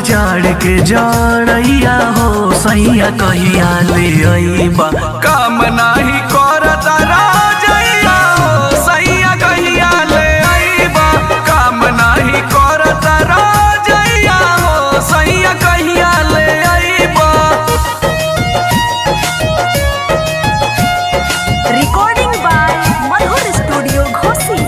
जाड़ के जड़ैया हो सैया कहिया ले अइबा काम नाही करत राजैया हो सैया कहिया ले अइबा काम नाही करत राजैया हो सैया कहिया ले अइबा Recording by Madhur Studio Ghosi.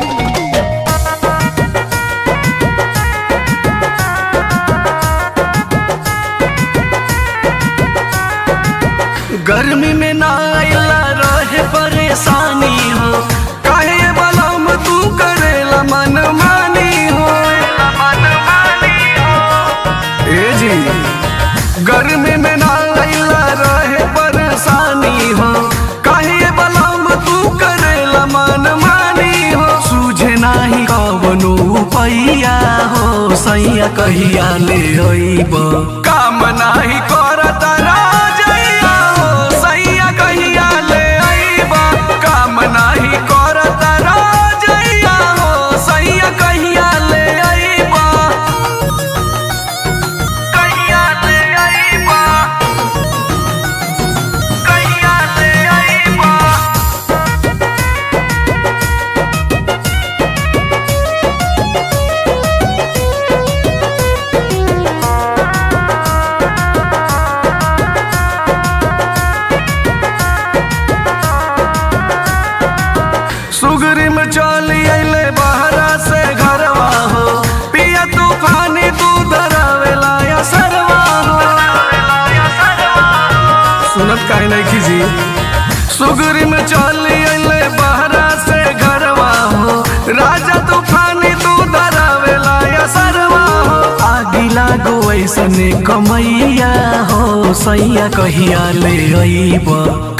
गर्मी में ना आइला रहे परेशानी हो काहे बलम तू करेला मन मानी हो मन मानी हो ए जी गर्मी में ना आइला रहे परेशानी हो काहे बलम तू करेला मन मानी हो सूझे नाही कवनो पैया हो सैया कहिया ले अइब काम नाही करत राजैया हो सैया कहिया ले अइब काम नाही करत राजैया हो सैया कहिया ले अइब कहिया ले अइब कहिया ले अइब सुगरी में चली अइले बहरा से घरवा हो पिया तूफानी तू धरावेला या सरवा हो सुनत काहे नहीं खीजी सुगरी में चली अइले बहरा से घरवा हो राजा तूफानी तू धरावेला या सरवा हो आगी लागो ऐसने कमैया हो सैया कहिया ले अइब